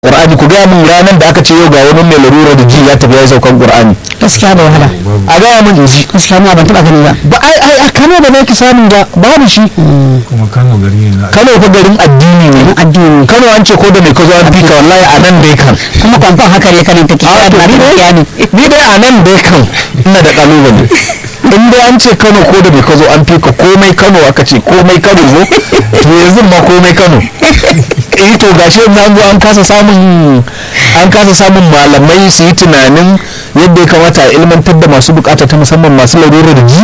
Qur'ani ku gaya min ranar da aka ce yau ga wani mai larura da ji ya tafi ya saukan Qur'ani gaskiya da wahala a gaya min in ji gaskiya ma ban taba gani ba ba ai ai a Kano ba za ki samu ba babu shi kuma kano gari ne na Kano fa garin addini ne addini Kano an ce ko da mai ka zo an fika wallahi a nan dai kan kuma kwamfan haka ne kanin take a to ba ni gaskiya ne dai ni dai a nan dai kan ina da kalubale in dai an ce Kano ko da mai ka zo an fika komai Kano aka ce komai Kano zo to yanzu ma komai Kano eh to gashi yanzu an zo an kasa samun an kasa samun malamai su yi tunanin yadda ya kamata a ilmantar da masu bukata ta musamman masu larurar ji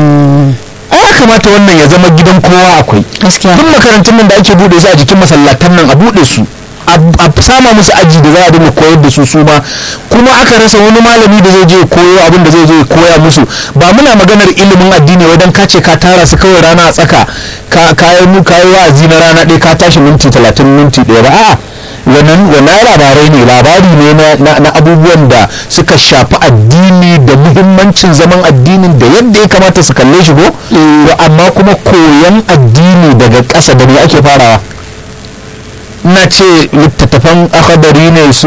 a ya kamata wannan ya zama gidan kowa akwai gaskiya duk makarantun nan da ake bude su a jikin masallatan nan a bude su a a sama musu aji da za a dinga koyar da su su ma kuma aka rasa wani malami da zai je ya koyo abin da zai zo ya koya musu ba muna maganar ilimin addini wajen ka ce ka tara su kawai rana a tsaka ka kayi mu kayi wa'azi na rana ɗaya ka tashi minti talatin minti ɗaya ba a'a wannan wannan labarai ne labari ne na- na na abubuwan da suka shafi addini da muhimmancin zaman addinin da yadda ya kamata su kalle shi go to amma kuma koyan addini daga ƙasa da me ake farawa na ce littattafan akadari ne su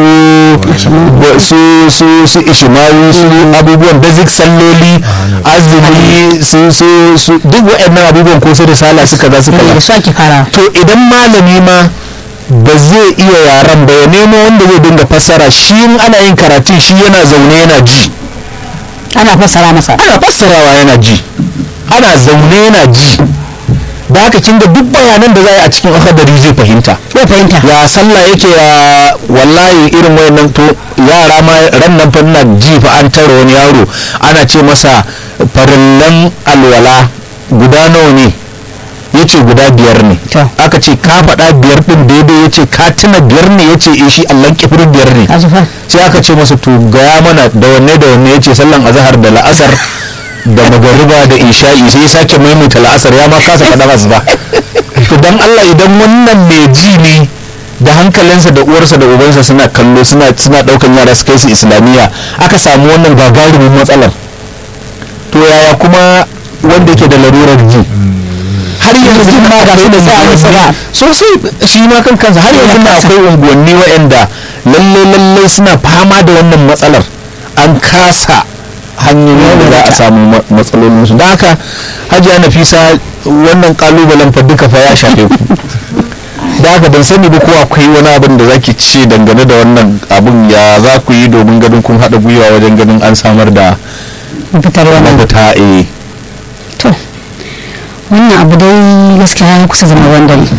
su su su ishimawi su abubuwan basic salloli azumi su su su duk waɗannan abubuwan ko su risala suka za su da kaza su ake fara to idan malami ma ba zai iya yaran ba ya nemo wanda zai dinga fassara shi in ana yin karatu shi yana zaune yana ji ana fassara masa ana fassarawa yana ji ana zaune yana ji da haka kin ga duk bayanan da za a yi a cikin akadari zai fahimta zai fahimta ya sallah yake ya wallahi irin wayannan to yara ma ran nan fa ina ji fa an tara wani yaro ana ce masa farillan alwala guda nawa ne yace guda biyar ne To. aka ce ka faɗa biyar ɗin daidai yace ka tuna biyar ne yace eh shi Allah kifir biyar ne azufa sai aka ce masa to gaya mana da wanne da wanne yace sallan azhar da la'asar da magariba da isha'i sai ya sake maimaita la'asar ya ma kasa faɗa asuba to dan Allah idan wannan mai ji ne da hankalinsa da uwarsa da ubansa suna kallo suna suna daukan yara su kai su islamiyya aka samu wannan gagarumin matsalar to yaya kuma wanda yake da larurar ji har yanzu ma ga shi da za a masa ba sosai shi ma kan kansa har yanzu na akwai unguwanni waɗanda lalle lalle suna fama da wannan matsalar an kasa hanyoyin da za a samu ma- matsalolin su don haka hajiya nafisa wannan kalubalen fa duka fa ya shafe ku da haka ban sani ba ko akwai wani abin da zaki ce dangane da wannan abin ya za ku yi domin ganin kun haɗa gwiwa wajen ganin an samar da fitar wannan mafita eh to wannan abu dai gaskiya ya kusa zama wanda ne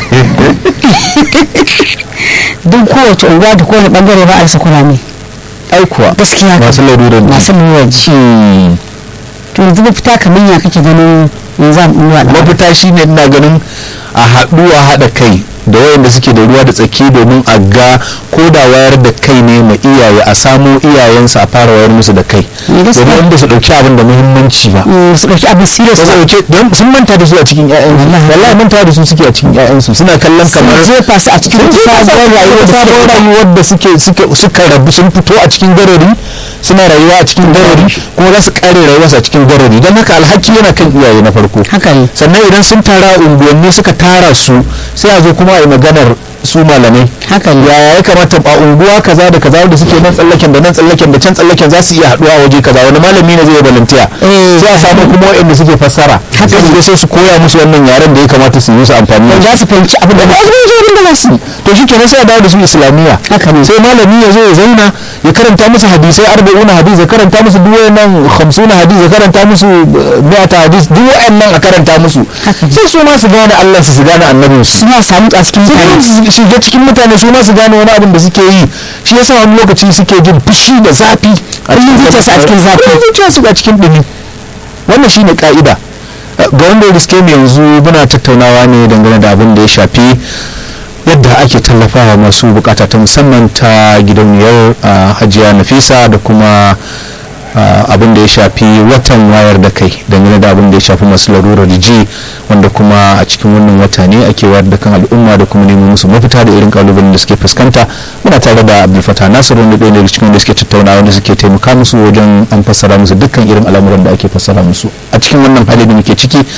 duk kowace unguwa da kowane bangare ba a rasa kurame ai kuwa gaskiya masu larurar ji. masu lura ji Hmm. to yanzu mafita kamar ya kake ganin yanzu a ɗuwa da mafita shine ina ganin a haɗu a haɗa kai da wayanda suke da ruwa da tsaki domin a ga ko da wayar da kai ne ma iyaye a samo iyayensu a fara wayar musu da kai Eh, gaskiya. domin wanda su ɗauki abin da muhimmanci ba su ɗauki abin serious su ɗauke don sun manta da su a cikin ƴaƴansu wallahi manta da su suke a cikin ƴaƴansu suna kallon sun kamar jefa su a cikin sun wata jefa su sabuwar rayuwa da suke sabuwar rayuwar da suke suke suka rabu sun fito a cikin garari suna rayuwa a cikin garari kuma za su kare rayuwarsu a cikin garari don haka alhaki yana kan iyaye na farko haka ne sannan idan sun tara a unguwanni suka tara su sai a zo kuma a yi maganar su malamai haka ne yaya ya kamata a unguwa kaza da kaza da suke nan tsallaken da nan tsallaken da can tsallaken za su iya haɗuwa a waje kaza wani malami ne zai yi balantiya Eh. sai a samu kuma waɗanda suke fassara Haka sai su ne. je sai su koya musu wannan yaren da ya kamata su yi musu amfani da za shi su fahimci abin da ba ba su fahimci abin da za su yi. to shi kenan sai a dawo da su islamiyya haka ne sai malami ya zo ya zauna ya karanta musu hadisai arba'una hadis ya karanta musu duk wayannan hamsuna hadis ya karanta musu eh, mi'ata hadis duk wayannan a karanta musu Haka ne. sai su ma su gane Allah su su gane annabin su suna samu a cikin su mutane ma su shiga cikin mutane su ma su gane wani abin da suke yi shi yasa wani lokaci suke jin fushi da zafi a Kullum zuciyarsu a cikin zafi. kullum zuciyarsu a cikin dumi wannan shine ka'ida ga wanda ya riske mu yanzu muna tattaunawa ne dangane da abin da ya shafi yadda ake tallafawa masu bukata ta musamman ta gidauniyar ah, hajiya nafisa da kuma ah, abin da ya shafi watan wayar da kai dangane da abin da ya shafi masu larurar ji wanda kuma a cikin wannan wata ne ake wayar da kan al'umma da kuma neman musu mafita da irin kalubalen da suke fuskanta muna tare da abdulfata nasiru wanda ɗaya daga cikin wanda suke tattauna wanda suke taimaka musu wajen an fassara musu dukkan irin al'amuran da ake fassara musu a cikin wannan hali da muke ciki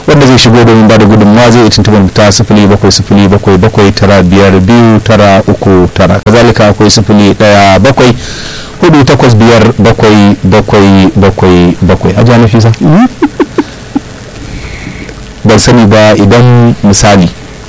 wanda zai shigo domin ba da gudunmawa zai iya tuntuɓar mu ta sifili bakwai sifili bakwai bakwai tara biyar biyu tara uku tara kazalika akwai sifili ɗaya bakwai hudu takwas biyar bakwai bakwai bakwai bakwai a jana fisa ban sani ba idan misali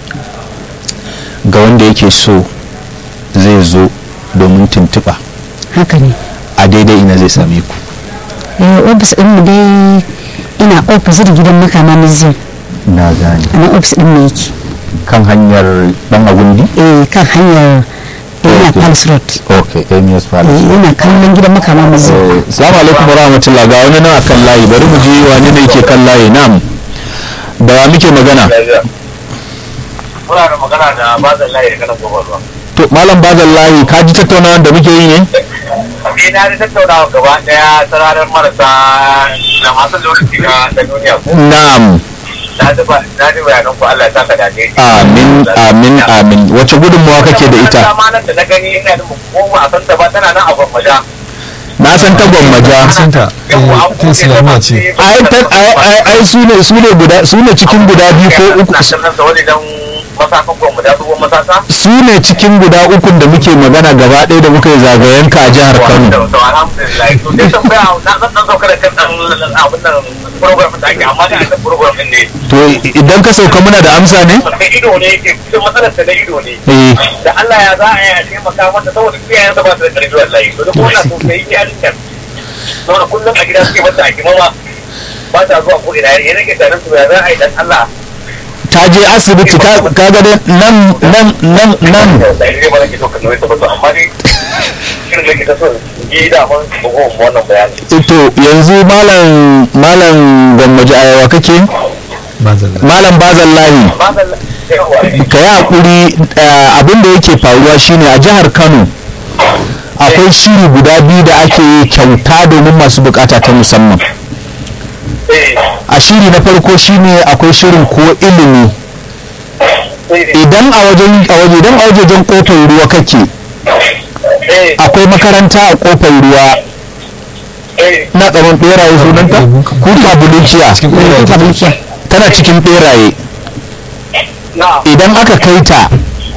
ga wanda yake so zai zo domin tuntuɓa haka ne a daidai ina zai same ku eh ofis din mu dai ina opposite gidan makama museum na gane a nan ofis din mu yake kan hanyar dan agundi eh kan hanyar ina Okay. palace road ok amius eh palace ina kallon gidan makama museum salamu alaikum warahmatullah ga wani nan akan layi bari mu ji wani ne ke kan layi nam da wa muke magana muna da magana da bazan layi da kanan gobe ruwa. to malam bazan layi ka ji tattaunawar da muke yi ne Ni na da tattaunawa gaba daya sararin marasa da masu lokaci na da duniya ko na'am na ji ba na ji bayanan ku Allah ya saka da ne. amin amin amin wace gudunmawa kake da ita Wannan da na gani ina da ko ba a san ta ba tana nan a gwammaja. na san ta gwammaja santa ta islamiyya ce ai ta- ai- ai- ai su ne su ne guda su ne cikin guda biyu ko uku Na san sa wani dan masafan gwammaja dubo masasa. su ne cikin guda ukun da muke magana gaba ɗaya da muka yi zagayen ka a jihar Kano To alhamdulillah to dai tambaya na zan dan sauka da kan dan abin nan program da ake amma da aka program din ne. to idan ka sauka muna da amsa ne da ido ne yake kusan matsalar ta na ido ne eh da Allah ya za a yi a taimaka mata saboda iyayen sa ba su da karfi wallahi to da kuma na so sai yarin nan saboda kullum a gida suke mata a kimama ba ta zuwa ko ina ya rage tarin su ya za a yi dan Allah ta je asibiti ka ka ga dai nan nan nan nan da ne ba nake so ka nuna ta ba to amma dai shirin da ke ta so yi da mun bugu wannan bayani to yanzu malam malam gwammaji ayawa kake ba zalla malam bazallahi ba zan yawa ka yi hakuri abin da yake faruwa shine a jihar kano akwai shiri guda biyu da ake yi kyauta domin masu bukata ta musamman eh a shiri na farko shine akwai shirin ko ilimi eh idan a wajen a waje idan a wajejen kofar ruwa kake eh akwai makaranta a kofar ruwa eh na tsaron beraye sunanta kuka buluciya cikin ƙwarar ta bulkiya tana cikin beraye na idan aka kai ta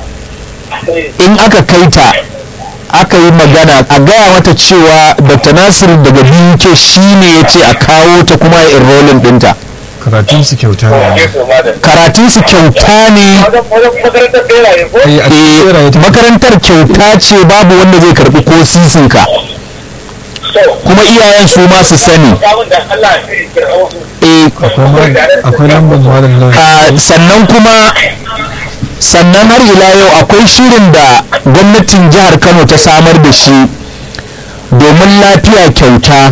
eh in aka kai ta aka yi magana a gaya mata cewa dr nasir daga buk shi ne ya ce a kawo ta kuma ya enrolling dinta karatun su kyauta ne ke so ma da karatunsu kyauta ne wajen wajen makarantar beraye ko eh a eh, cikin ƙwarar ta makarantar kyauta ce babu wanda zai karbi ko sisinka so kuma iyayen su ma su sani samun da Allah ya kira wasu eh, akwai ma- akwai lambar malam nan a, sannan kuma sannan har ila yau akwai shirin da gwamnatin jihar kano ta samar da shi domin lafiya kyauta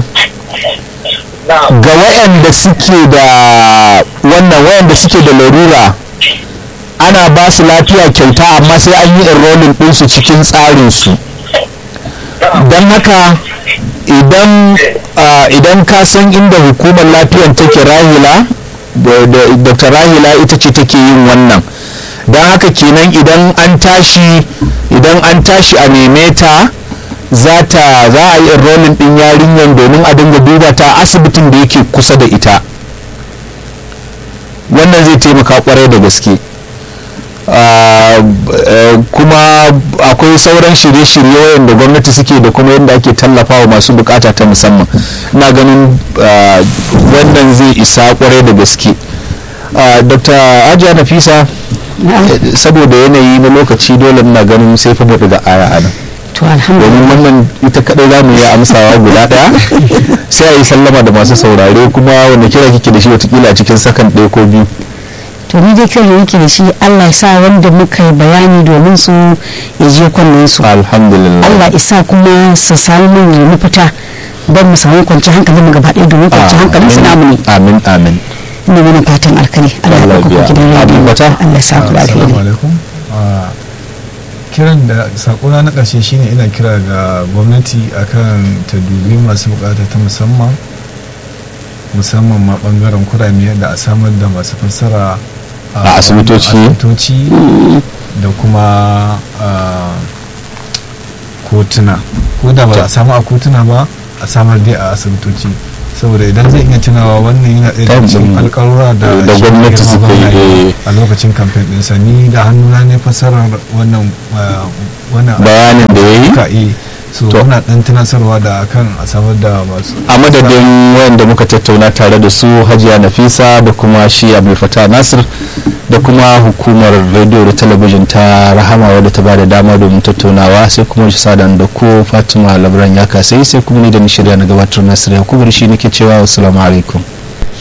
na ga wayanda suke da wannan wayanda suke da larura ana ba su lafiya kyauta amma sai an yi enrolling ɗinsu cikin tsarinsu don haka idan ah, idan ka san inda hukumar lafiyan take rahila da- da- dr rahila ita ce take yin wannan don haka kenan idan an tashi idan an tashi a neme ta za ta za a yi enrolling din yarinyar domin a dinga duba ta a asibitin da yake kusa da ita wannan zai taimaka kwarai da gaske Ah, eh, kuma akwai sauran shirye-shirye wayanda gwamnati suke da kuma yadda ake tallafawa masu bukata ta musamman na ganin ah, wannan zai isa kwarai da gaske Ah, dr ajiya nafisa eh, saboda yanayi na lokaci dole na ganin sai fa mu daga aya a nan to alhamdulillah domin wannan ita kadai za mu yi amsawa guda daya sai a yi sallama da masu saurare kuma wanda kira kike da shi watakila a cikin sakan ɗaya ko biyu to ni dai kiran da nake da shi Allah ya sa wanda muka yi bayani domin su ya je kunnen su alhamdulillah Allah isa kuma su samu mun mafita don mu samu kwanci hankalin mu gaba ɗaya domin kwanci hankalin su namu ne amin amin ina mana fatan alkali Allah ya Allah baka biya. gidan Amin rediyo bata. Allah ya sa ku da assalamu alheri alaikum Ah, kiran da sakona na ƙarshe shine ina kira ga gwamnati akan ta dubi masu bukata ta musamman musamman ma bangaren kurame da a samar da masu fassara A asibitoci. asibitoci da kuma ah, kotuna ko da ba a samu a kotuna ba a samar dai a asibitoci saboda idan zai iya tunawa wannan yana ɗaya daga cikin Tabbas. alƙalura da Da shi gwamnati girma suka yi, gwamna ya yi eh. a lokacin kamfen ɗinsa ni da hannuna ne fasarar wannan uh, wannan bayanin da ya yi ka yi so To. muna ɗan tunasarwa da kan a samar da masu a madadin wayanda muka tattauna tare da su hajiya nafisa da kuma shi abu fata nasir da kuma hukumar rediyo da talabijin ta rahama wadda ta bada dama domin tattaunawa sai kuma shi sadan da ko fatima labaran ya kasai sai kuma ni da ni shirya na gabatar nasir yakubu shi nake cewa wasu alaikum